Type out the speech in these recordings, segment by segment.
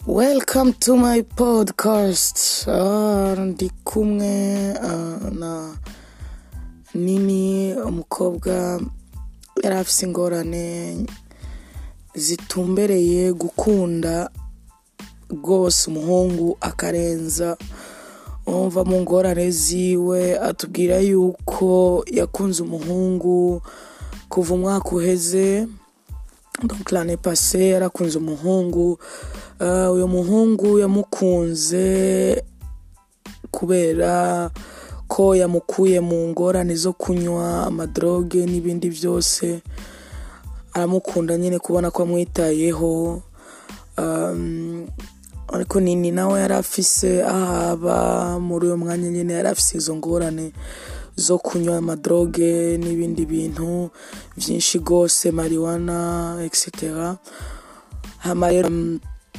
Welcome to my podcast. Ah, ndi kumwe ah, na Nini umukobwa yari afise ingorane zitumbereye gukunda rwose umuhungu akarenza umva mu ngorane ziwe atubwira yuko yakunze umuhungu kuva umwaka uheze donc l'année passée yarakunze umuhungu uh, uyo muhungu yamukunze kubera ko yamukuye mu ngorane zo kunywa amadroge n'ibindi byose aramukunda nyine kubona ko amwitayeho um, ariko nini nawe yari afise ahaba muri uyo mwanya nyine yari afise izo ngorane zo kunywa amadroge n'ibindi bintu byinshi rwose mariwana etc hama rero um,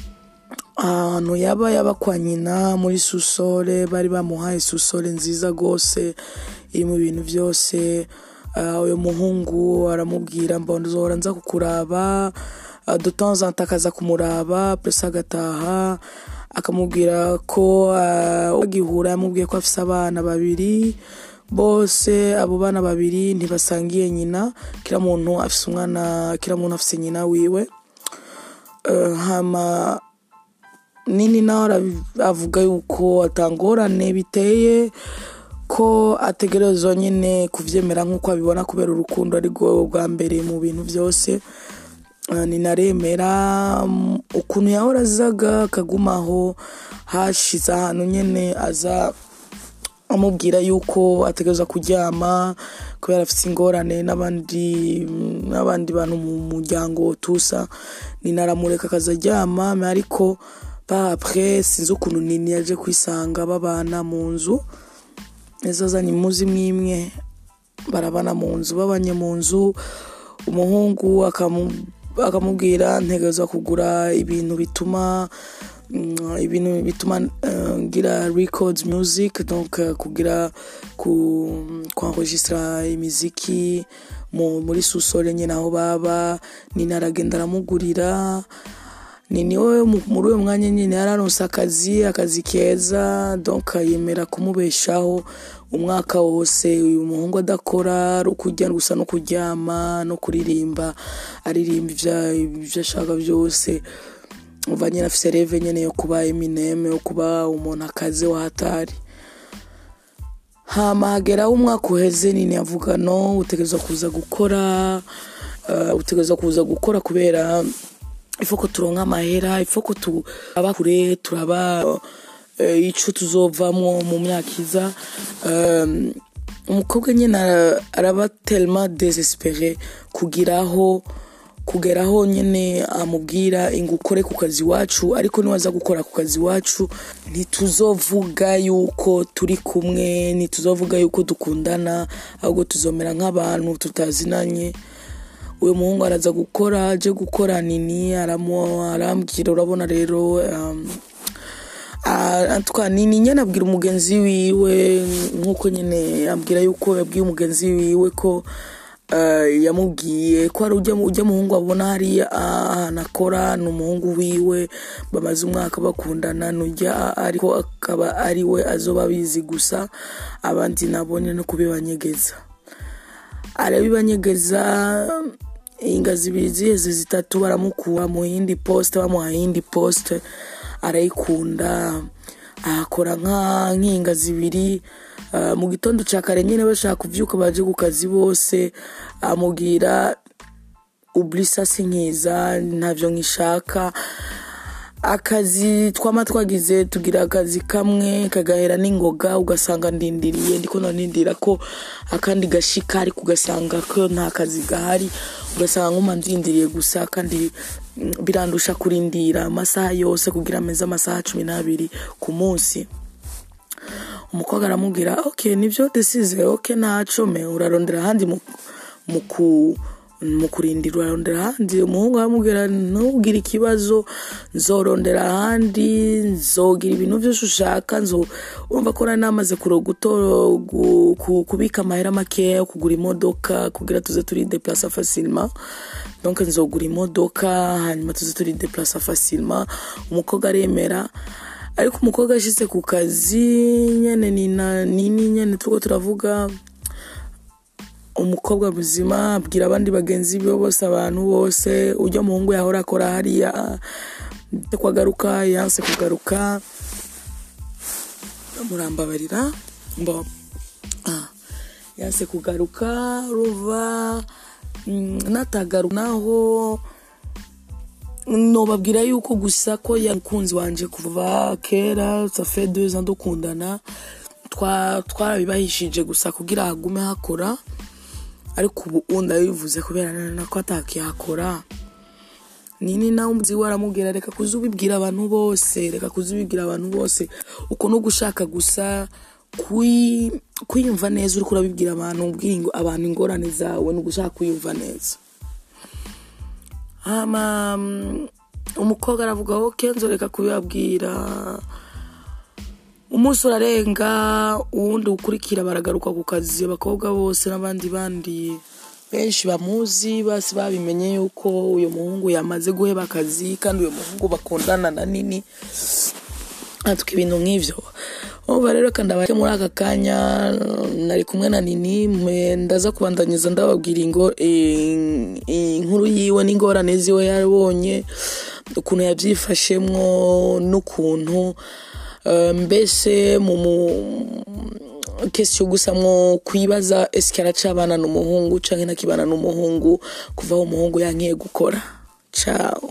ahantu yaba yaba kwa nyina muri susore bari bamuhaye susore nziza rwose iri mu bintu byose Ah, uyu muhungu aramubwira mbona uzohora nza kukuraba Ah, de temps en temps akaza kumuraba pesa agataha akamubwira ko ah, agihura yamubwiye ko afise abana babiri bose abo bana babiri ntibasangiye nyina kila muntu afise umwana kila muntu afise nyina wiwe Eh, hama nini nawe arabi- avuga yuko atangorane biteye ko ategerezwa nyine kuvyemera nk'uko abibona kubera urukundo ari rwo bwa mbere mu bintu byose Eh, ninaremera mm, ukuntu yahora azaga akagumaho hashize ahantu nyine aza amubwira yuko ategerezwa kuryama kubera afite ingorane n'abandi n'abandi bantu mu muryango tusa nina aramureka akaza aryama mais ariko pa après sinzi ukuntu nini yaje kwisanga babana mu nzu ejo azanye imuzi mwimwe barabana mu nzu babanye mu nzu umuhungu akamu- akamubwira ntegerezwa kugura ibintu bituma mm, ibintu bituma eh, ngira records music donc eh, kugira ku kwanregistra imiziki mu, muri susole nyine aho baba nina aragenda aramugurira ni niwe mu- muri uwo mwanya nyine yararonse akazi akazi keza donc yemera kumubeshaho umwaka wose uyu muhungu adakora ari ukurya gusa no kuryama no kuririmba aririmba ivya- ivyo ashaka byose uva nyine afise reve nyene yo kuba Eminem yo kuba umuntu akaze wahatari hama hageraho umwaka uheze nini avuga no utegerezwa kuza gukora uh, utegerezwa kuza gukora kubera ifo ko turonka amahera ifo ko turaba kure turaba uh, ico tuzovamwo mu myaka iza um, umukobwa nyine ara- araba telema desespere kugiraho kugeraho nyine amubwira ingo ukore ku kazi iwacu ariko niwaza gukora ku kazi iwacu ntituzovuga yuko turi kumwe ntituzovuga yuko dukundana ahubwo tuzomera nk'abantu tutazinanye uyu muhungu araza gukora aje gukora nini aramu- arambwira urabona rero um, atwa nini nyine abwira umugenzi wiwe nk'uko nyine ambwira yuko yabwiye umugenzi wiwe ko eh, yamubwiye ko hari ujya ujya muhungu abona hariya ahantu akora ni umuhungu wiwe bamaze umwaka bakundana nujya ariko akaba ari we azoba abizi gusa abandi nabone no kubibanyegeza arabibanyegeza inga zibiri ziheze zitatu baramukura mu yindi poste bamuha yindi poste arayikunda akora nka nk'inga zibiri Ah, mu gitondo cya kare nyine bashaka kuvyuka baje ku kazi bose amubwira ublisa sinkiza ntavyo nkishaka akazi twama twagize tugira akazi kamwe kagahera n'ingoga ugasanga ndindiriye ndiko nandindira ko akandi gashika ariko ugasanga ko nta kazi gahari ugasanga nkuma ndindiriye gusa kandi mm, birandusha kurindira amasaha yose kugira ameze amasaha cumi n'abiri ku munsi umukobwa aramubwira ok nibyo desize ok ntaco me urarondera ahandi mu- mu mu kurindira urarondera ahandi umuhungu aramubwira ntubwire ikibazo nzorondera ahandi nzogira ibintu byose ushaka nzo urumva ko nari namaze kuroga utoro gu- ku- kubika amahera makeya yo kugura imodoka kugira tuze turi deplasa facilement donc nzogura imodoka hanyuma tuze turi deplasa facilement umukobwa aremera ariko umukobwa ashyize ku kazi nyene nina nini nyene turiko turavuga umukobwa muzima abwira abandi bagenzi be bose abantu bose ujya muhungu yahora akora hariya kwagaruka yanse kugaruka murambabarira mbo ah, yanse kugaruka ruva mm, natagaruka naho nobabwira yuko gusa ko yamukunzi wanje kuva kera safe deux ans dukundana twa- twarabibahishije gusa kugira hagume hakora ariko ubu ndabivuze kubera nana ko atakihakora nini nawe umuzi we aramubwira reka kuza ubibwira abantu bose reka kuza ubibwira abantu bose uko no gushaka gusa kwi- kwiyumva neza uriko urabibwira abantu ubwira ingo- abantu ingorane zawe ni ugushaka kwiyumva neza hama mm, umukobwa aravuga ok nzoreka kubibabwira umunsi urarenga uwundi ukurikira baragaruka ku kazi abakobwa bose n'abandi bandi benshi bamuzi basi babimenye yuko uyu muhungu yamaze guheba akazi kandi uyu muhungu bakundana na nini atwa ibintu nk'ivyo ubu rero kandi abake muri aka kanya nari kumwe na nini mwe ndaza kubandanyiza ndababwira ingo eh, inkuru yiwe n'ingorane ziwe yabonye ukuntu yabyifashemwo n'ukuntu eh, mbese mu mu- kesiyo gusa mwo kwibaza esike aracabana n'umuhungu canke ntakibana n'umuhungu kuva aho umuhungu yankiye gukora ciao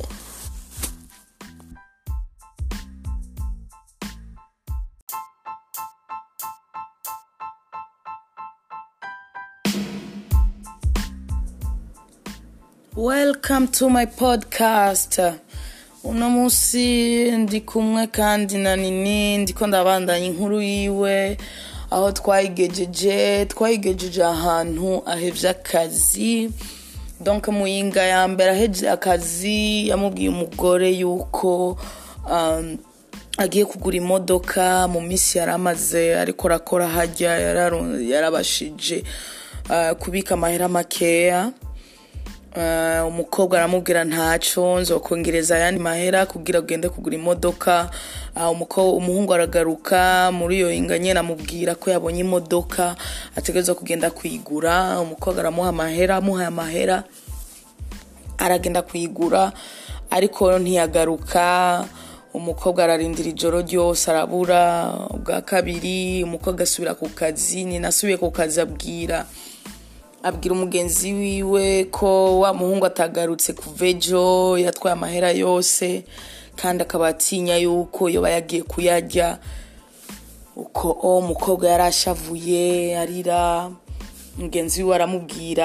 welcome to my podcast uno munsi ndi kumwe kandi na nini ndiko ndabandanya inkuru yiwe aho twayigejeje twayigejeje ahantu ahevye akazi donc muyinga ya mbere aheje akazi yamubwiye umugore yuko um, agiye kugura imodoka mu minsi yari amaze ariko arakora hajya yararu- yarabashije uh, kubika amahera makeya Uh, umukobwa aramubwira ntaco nzokongereza ayandi mahera kugira ugende kugura imodoka uh, umuko- umuhungu aragaruka muri iyo inga nyene amubwira ko yabonye imodoka ategerezwa kugenda kuyigura umukobwa aramuha amahera amuhaye amahera aragenda kuyigura ariko ntiyagaruka umukobwa ararindira ijoro ryose arabura ubwa kabiri umukobwa asubira ku kazi nyina asubiye ku kazi abwira abwira umugenzi wiwe ko wa muhungu atagarutse kuva ejo yatwaye amahera yose kandi akaba atinya yuko yoba yagiye kuyarya uko o umukobwa yari ashavuye arira mugenzi we aramubwira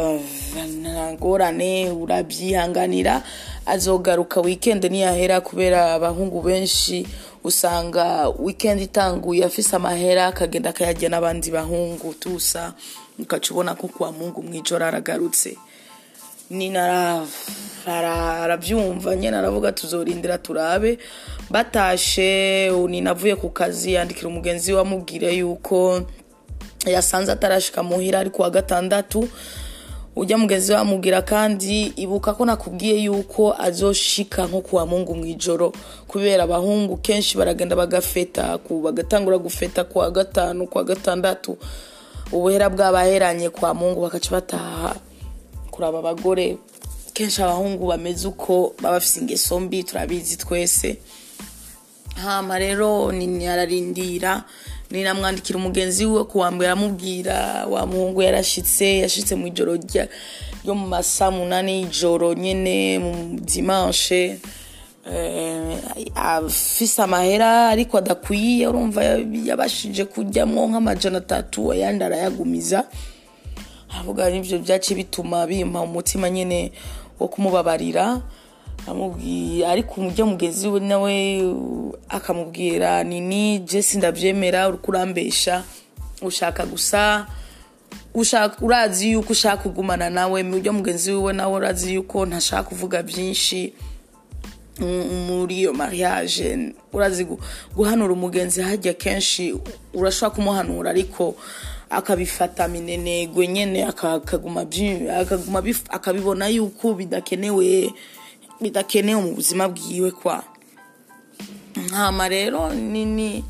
ntagorane urabyihanganira azogaruka weekend niyahera kubera abahungu benshi usanga weekend itanguye afise amahera akagenda akayajya n'abandi bahungu tusa ukaca ubona ko kwa mungu mwijoro aragarutse nina ara- ara- arabyumva nyine aravuga tuzorindira turabe batashe nina avuye ku kazi yandikira umugenzi we amubwire yuko yasanze atarashika muhira ari kuwa gatandatu ujya mugenzi we amubwira kandi ibuka ko nakubwiye yuko azoshika nko kuwa mungu mu ijoro kubera abahungu kenshi baragenda bagafeta ku bagatangura gufeta kuwa gatanu kuwa gatandatu ubuhera bwabaheranye kwa mungu bakaca bataha kuraba abagore kenshi abahungu bameze uko baba bafise ingeso mbi turabizi twese hama rero nini ararindira ninamwandikira umugenzi we kuwa mbere aramubwira wa muhungu yarashitse yashitse mu ijoro rya- ryo mu masaa munani y'ijoro nyene mu dimanche eh, afise amahera ariko adakwiye urumva yabashije kuryamwo nk'amajana atatu ayandi arayagumiza avuga n'ibyo byaciye bituma bimpa umutima nyine wo kumubabarira amubwiye ariko umujya mugenzi we nawe akamubwira nini jesi ndabyemera uri kurambesha ushaka gusa ushaka urazi yuko ushaka kugumana nawe mu buryo mugenzi wiwe nawe urazi yuko ntashaka kuvuga byinshi mu- muri iyo mariage urazi gu- guhanura umugenzi hajya kenshi urashobora kumuhanura ariko akabifata minenegwe nyene aka- akaguma byi- akaguma bif- akabibona yuko bidakenewe bidakenewe mu buzima bwiwe kwa nkama rero nini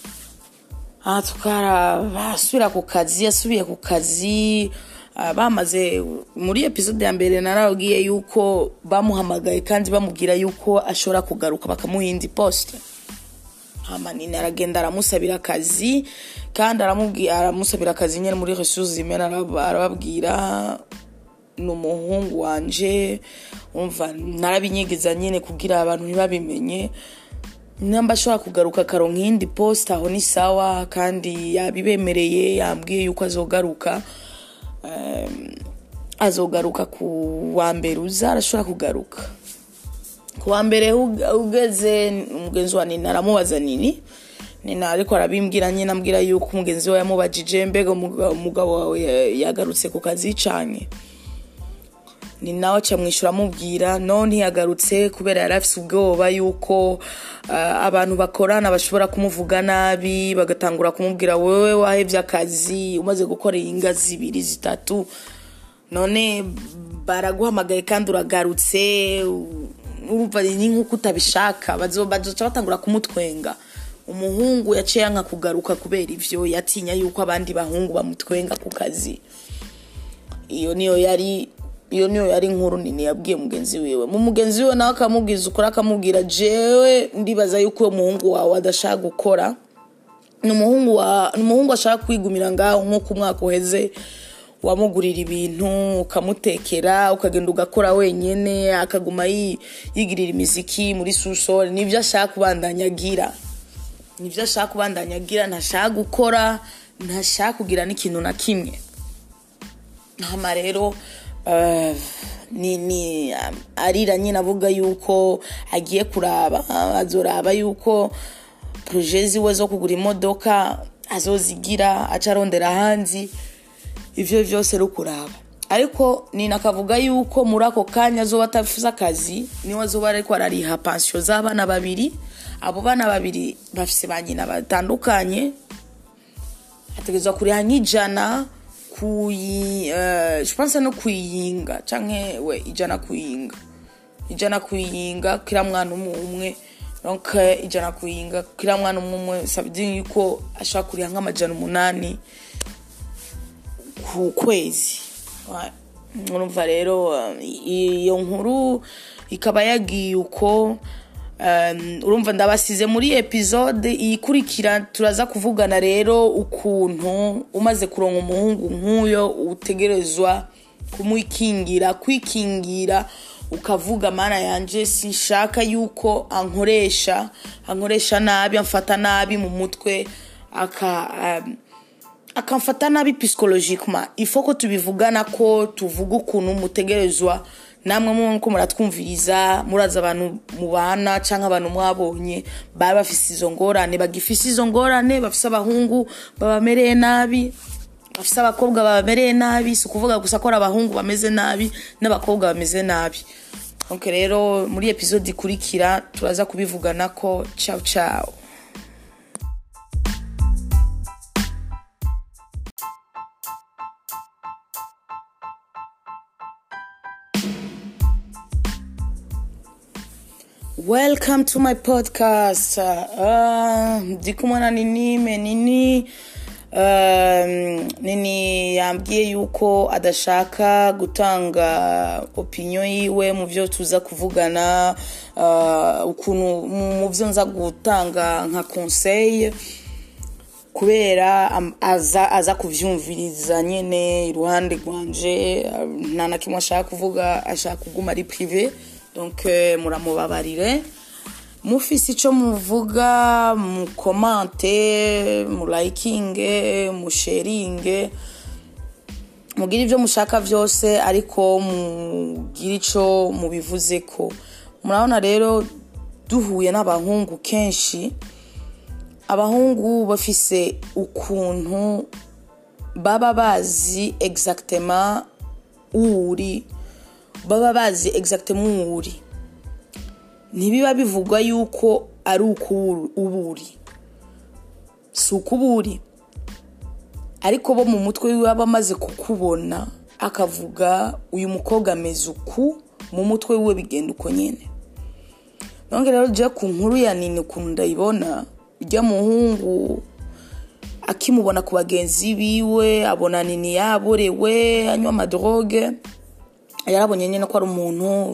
aha tukara basubira ku kazi yasubiye ku kazi ah, bamaze muri episode ya mbere narabwiye yuko bamuhamagaye kandi bamubwira yuko ashobora kugaruka bakamuha indi poste hamanini aragenda aramusabira akazi kandi aramubwira aramusabira akazi nyine muri ressources humaines arab- arababwira ni umuhungu wanje umva narabinyegeza nyine kugira abantu ntibabimenye namba ashobora kugaruka akaronka iyindi poste aho ni sawa kandi yabibemereye yambwiye yuko azogaruka Em, azogaruka ku wa mbere uza arashobora kugaruka ku wa mbere ug- ugeze umugenzi wa nina aramubaza nini nina ariko arabimbwira nyine ambwira yuko umugenzi we yamubajije mbega umuga- umugabo wawe ya- yagarutse ku kazi cane ni nawe acamwishyura amubwira no ntiyagarutse kubera yari afite ubwoba yuko ah, abantu bakorana bashobora kumuvuga nabi bagatangura kumubwira wowe wahebye akazi umaze gukora inga zibiri zitatu none baraguhamagaye kandi uragarutse u- urumva ni nk'uko utabishaka bazo- bazoca batangura kumutwenga umuhungu yaciye yanka kugaruka kubera ivyo yatinya yuko abandi bahungu bamutwenga ku kazi iyo niyo yari iyo niyo yari inkuru nini yabwiye mugenzi wiwe mu mugenzi wiwe nawe akamubwiza ukuri akamubwira jewe ndibaza yuko uwo muhungu wawe adashaka gukora ni umuhungu wa ni umuhungu ashaka kwigumira ngaho nk'uko umwaka uheze wamugurira ibintu ukamutekera ukagenda ugakora wenyine akaguma yi- yigirira imiziki muri susore nibyo ashaka kubandanya agira nibyo ashaka kubandanya agira ntashaka gukora ntashaka kugira n'ikintu na kimwe hama rero eh, ni ni um, arira nyine avuga yuko agiye kuraba azoraba yuko proje ziwe zo kugura imodoka azozigira aca arondera hanzi ivyo vyose ari ukuraba ariko nina akavuga yuko muri ako kanya azoba atafuze akazi niwe azoba ariko arariha pansiyo z'abana babiri abo bana babiri bafise ba nyina batandukanye ategerezwa kuriha nk'ijana kuyi uh, je pense no kuyinga canke we ijana kuyinga ijana kuyinga kila mwana umwe umwe donc eh, ijana kuyinga kila mwana umwe umwe ça veut dire yuko ashaka kuriha nk'amajana umunani ku kwezi Ouais. urumva rero um, iyo nkuru ikaba yagiye uko um, urumva ndabasize muri episode iyikurikira turaza kuvugana rero ukuntu umaze kuronka umuhungu nk'uyo utegerezwa kumwikingira kwikingira ukavuga mana yanje sinshaka yuko ankoresha ankoresha nabi amfata nabi mu mutwe aka um, akamfata nabi psychologiquement ifo ko tubivugana ko tuvuga ukuntu mutegerezwa namwe muko muratwumviriza muraza abantu mubana cyangwa abantu mwabonye baba bafise izo ngorane bagifise izo ngorane bafise abahungu babamereye nabi bafise abakobwa babamereye nabi si ukuvuga gusa ko ari abahungu bameze nabi n'abakobwa bameze nabi donc rero muri episode ikurikira turaza kubivugana ko ciao ciao welcome to my podcast uh, ndi kumwe na nini menini um, nini yambwiye yuko adashaka gutanga opinion yiwe mu byo tuza kuvugana uh, ukuntu mu byo nza gutanga nka conseil kubera am- aza aza kuvyumviriza nyene iruhande rwanje uh, nta na kimwe ashaka kuvuga ashaka kuguma ari prive donc eh, muramubabarire mufise ico muvuga mukomante mulayikinge musheringe mugire ivyo mushaka vyose ariko mugire ico mubivuzeko murabona rero duhuye n'abahungu kenshi abahungu bafise ukuntu baba bazi exactement uwo uri baba bazi exactement uwo uri ntibiba bivugwa yuko ari uko uba uri si uko uba uri ariko bo mu mutwe wiwe aba amaze kukubona akavuga uyu mukobwa ameze uku mu mutwe wiwe bigenda uko nyine none rero jya ku nkuru ya nini ukuntu ndayibona ujya muhungu akimubona ku bagenzi biwe abona nini yaborewe anywa amadroge yarabonye nyine ko ari umuntu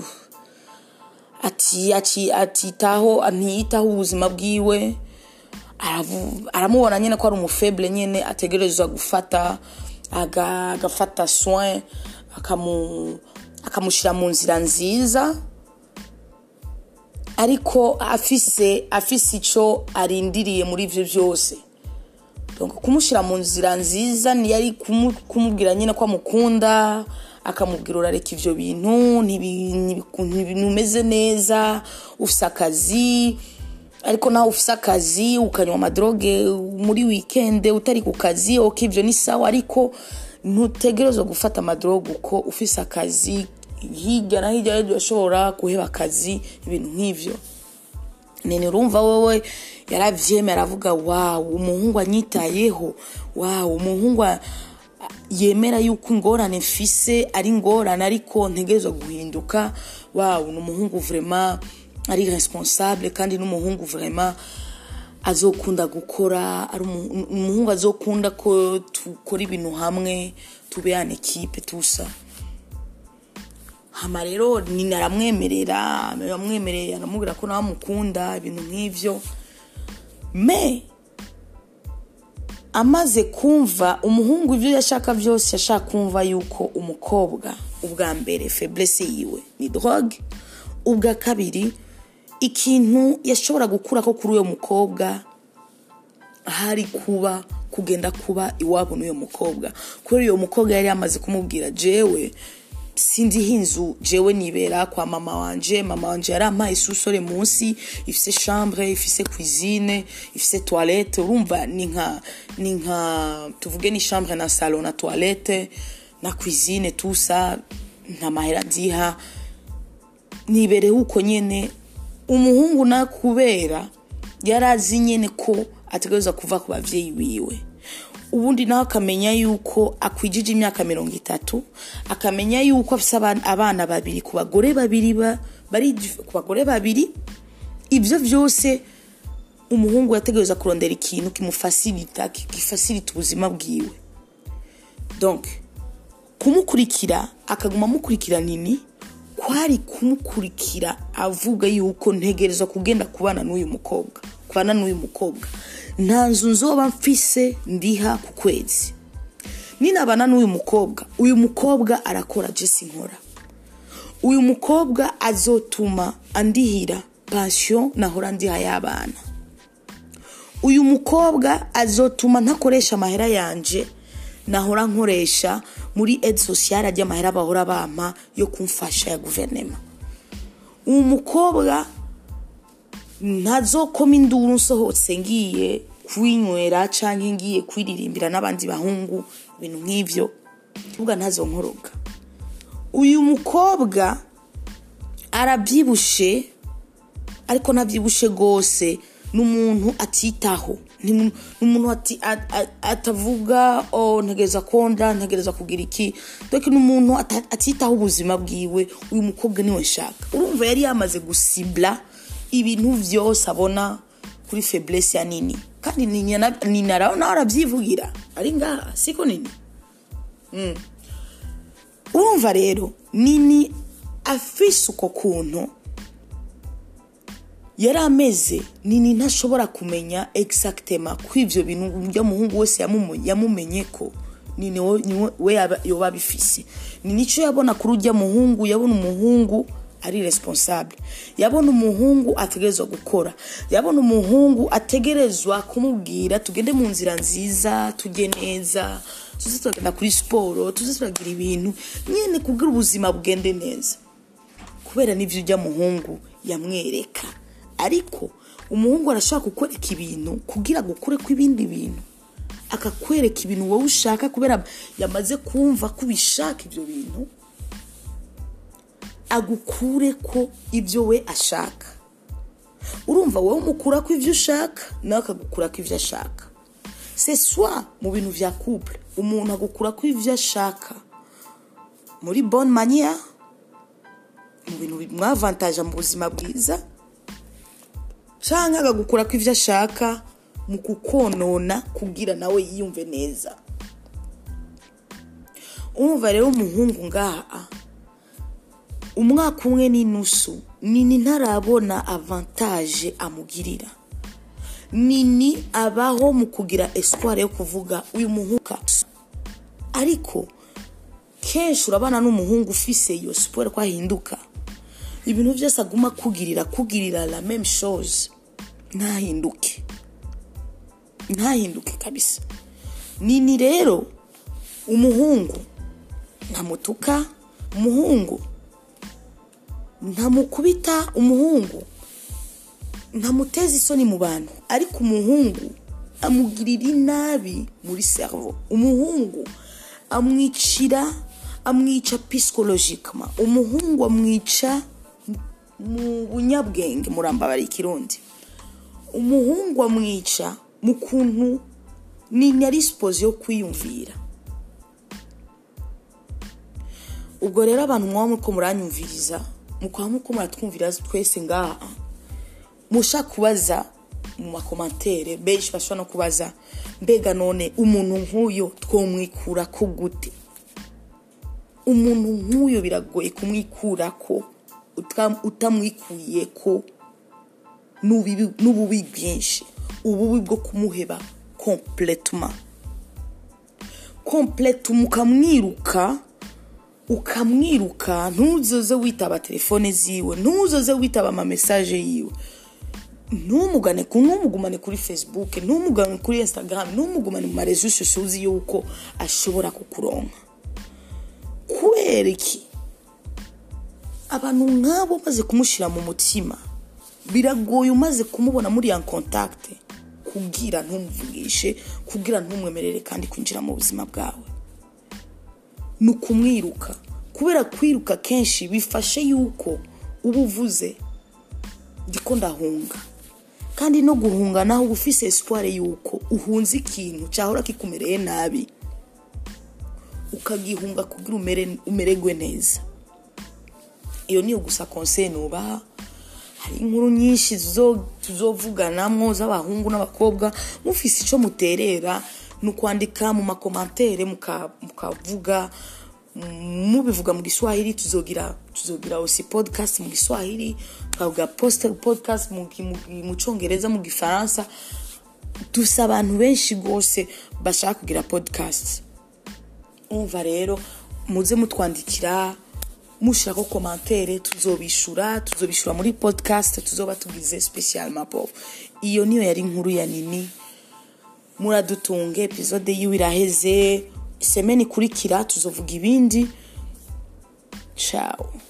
atitaho ntiyitaho ubuzima bwiwe aramubona nyine ko ari umufebure nyine ategereza gufata agafata soin akamushyira mu nzira nziza ariko afise afise icyo arindiriye muri ibyo byose kumushyira mu nzira nziza ntiyari kumubwira nyine ko amukunda akamubwira urareka ibyo bintu ntumeze neza ufite akazi ariko nawe ufite akazi ukanywa amadroge muri wikende utari ku kazi oke ibyo ni sawa ariko ntutegereza gufata amadroge uko ufite akazi hirya na hirya urashobora guheba akazi ibintu nk'ibyo nini urumva wowe yarabyemera aravuga wawu umuhungu anyitayeho wawu umuhungu yemera yuko ingorane mfise ari ingorane ariko ntegerezwa guhinduka wawu ni umuhungu vurema ari responsable kandi n'umuhungu vurema azokunda gukora ari umuhungu azokunda ko dukora ibintu hamwe tube yana ekipe tusa hama rero nyina aramwemerera aramwemerera aramubwira ko nawe amukunda ibintu nk'ibyo me amaze kumva umuhungu ibyo yashaka byose yashaka kumva yuko umukobwa ubwa mbere feblese yiwe ni droge ubwa kabiri ikintu yashobora gukura ko kuri uwo mukobwa hari kuba kugenda kuba iwabo n'uwo mukobwa kuri uwo mukobwa yari yamaze kumubwira jewe sindiho inzu jewe nibera kwa mama wanje mama wanje yarampaye isusore munsi ifise chambre ifise cuisine ifise toilette urumva ni nka ni nka tuvuge ni chambre na salon na toilette na cuisine tusa nta mahera diha nibereho uko nyene umuhungu na kubera yarazi nyene ko ategereza kuva ku bavyeyi biwe ubundi nawe akamenya yuko akwijije imyaka mirongo itatu akamenya yuko afite abana babiri ku bagore babiri bari ku bagore babiri ibyo byose umuhungu yategereza kurondera ikintu kimufasirita gifasirita ubuzima bwiwe donc kumukurikira akaguma amukurikira nini kwari kumukurikira avuga yuko ntegereza kugenda kubana n'uyu mukobwa kubana n'uyu mukobwa nta nzu nzoba mfise ndiha ku kwezi ninabana n'uyu mukobwa uyu mukobwa arakora jesi nkora uyu mukobwa azotuma andihira pansiyo nahora ndiha y'abana uyu mukobwa azotuma ntakoresha amahera yanje nahora nkoresha muri edi sosiyare ajya amahera bahora bampa yo kumfasha ya guverinoma uwo mukobwa ntazokoma induru nsohotse ngiye kwinywera cyangwa ngiye kwiririmbira n'abandi bahungu ibintu nk'ibyo uvuga ntazonkoroga uyu mukobwa arabyibushe ariko ntabyibushe rwose ni umuntu atitaho ni umuntu atavuga ntegereza konda ntegereza kugira iki dore ni umuntu atitaho ubuzima bwiwe uyu mukobwa niwe nshaka urumva yari yamaze gusibura ibintu byose abona kuri feblese ya nini kandi ni nawe nawe arabyivugira ari ngaha siko nini urumva rero nini afise uko kuntu yari ameze nini ntashobora kumenya egisagitema ko ibyo bintu uburyo muhungu wese yamumenye ko nini we yoba abifise ni nicyo yabona kuri ujya muhungu yabona umuhungu ari responsable yabona umuhungu ategerezwa gukora yabona umuhungu ategerezwa kumubwira tugende mu nzira nziza tujye neza tuze turagenda kuri siporo tuze turagira ibintu nyine kubwira ubuzima bugende neza kubera n'ibyo ujya muhungu yamwereka ariko umuhungu arashaka kukwereka ibintu kugira gukure kw'ibindi bintu akakwereka ibintu wowe ushaka kubera yamaze kumva ko ubishaka ibyo bintu agukure ko ibyo we ashaka urumva wowe umukura ko ibyo ushaka nawe akagukura ko ibyo ashaka c'est soit mu bintu vya couple umuntu agukura ko ibyo ashaka muri bonne manière mu bintu bimwavantaje mu buzima bwiza cyangwa agagukura ko ibyo ashaka mu kukonona kugira nawe yiyumve neza umva rero umuhungu ngaha umwaka umwe n'inusu nini ntarabona avantaje amugirira nini abaho mu kugira espoir yo kuvuga uyu muhuka ariko kenshi urabana n'umuhungu ufise iyo siporo ko ahinduka ibintu byose aguma kugirira kugirira la même chose ntahinduke ntahinduke kabisa nini rero umuhungu ntamutuka umuhungu ntamukubita umuhungu ntamuteza isoni mu bantu ariko umuhungu amugirira inabi muri servo umuhungu amwicira amwica psychologically umuhungu amwica mu bunyabwenge murambabara ikirundi umuhungu amwica mu kuntu ni yari sipozi yo kwiyumvira ubwo rero abantu mwaba muko muranyumviriza mukaba muko muratwumvira twese ngaha mushaka kubaza mu makomantere benshi bashobora no kubaza mbega none umuntu nk'uyu twomwikura ko gute umuntu nk'uyu biragoye kumwikura ko utamwikuye ko n'ububi bwinshi ububi bwo kumuheba kompletuma kompletuma ukamwiruka ukamwiruka ntuzoze witaba telefone ziwe ntuzoze witaba amamesaje yiwe ntumugane ntumugumane kuri facebook ntumugane kuri instagram ntumugumane mu marezo shusho uzi yuko ashobora kukuronka kubera iki abantu nk'abo umaze kumushyira mu mutima biragoye umaze kumubona muri ya kontakite kubwira ntumuvugishe kubwira ntumwemerere kandi kwinjira mu buzima bwawe ni ukumwiruka kubera kwiruka kenshi bifashe yuko uba uvuze ndiko ndahunga kandi no guhunga naho uba ufise espoir yuko uhunze ikintu cyahora kikumereye nabi ukagihunga kugira umererwe neza iyo niyo gusa konseye nubaha hari inkuru nyinshi tuzovuganamo z'abahungu n'abakobwa mufise icyo muterera ni ukwandika mu makomantere mukavuga mubivuga mu giswahili tuzogira tuzogira osi podcast mu giswahili tukavuga podcast mu cyongereza mu gifaransa dusa abantu benshi rwose bashaka kugira podcast umva rero muze mutwandikira mushirako komantere tuzobishura tuzobishura muri podcast tuzoba tugize special mapo iyo niyo yari inkuru ya nini muradutunge episode yiwe iraheze semeni ikurikira tuzovuga ibindi ciao